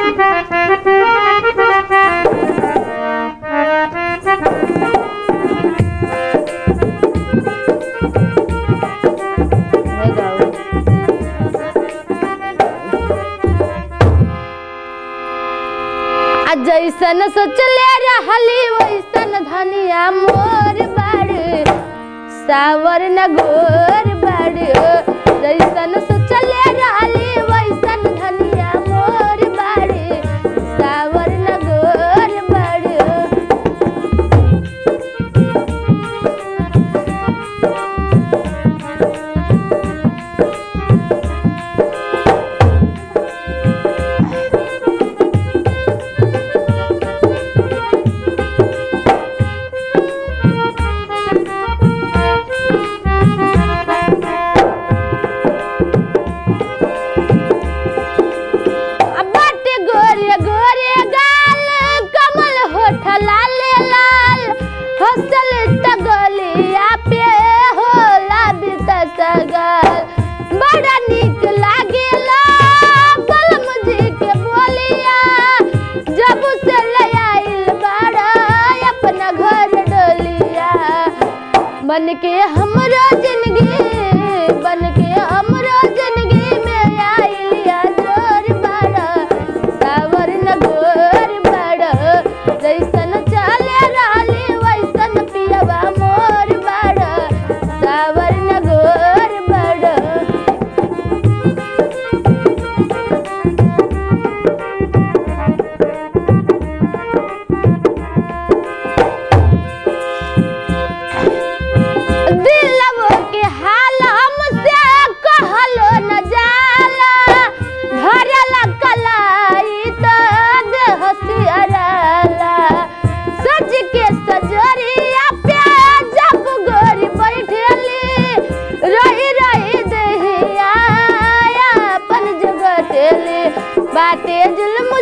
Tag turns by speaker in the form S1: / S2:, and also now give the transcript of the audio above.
S1: नहीं गाओ आ जैसन सोचले रहली वैसन धनिया मोर बाड़ सावर न गोर बाड़ जैसन सोचले रहली वैसन धनिया मोर बाड़ सावर न गोर बाड़ बाटे गोरे गोरे गाल कमल होठ लाल लाल हसल त गलिया पे होला बित सगल बड़ा निक लागेला बलम जी के बोलिया जब से ले आइल बड़ा अपना घर डोलिया बन के हमरो जिंदगी बन के हमरो जिंदगी में आइलिया जोर बड़ा सावर न गोर बड़ा जैसन चले रहली वैसन पियवा मोर बड़ा सावर न गोर बड़ा दिलवो के हाल हमसे कहलो न जाला धरला कलाई तो देह सियराला सज के सजरिया पे जब गोरी बैठेली रही रही देहिया अपन जगटेली बाटे जुल्म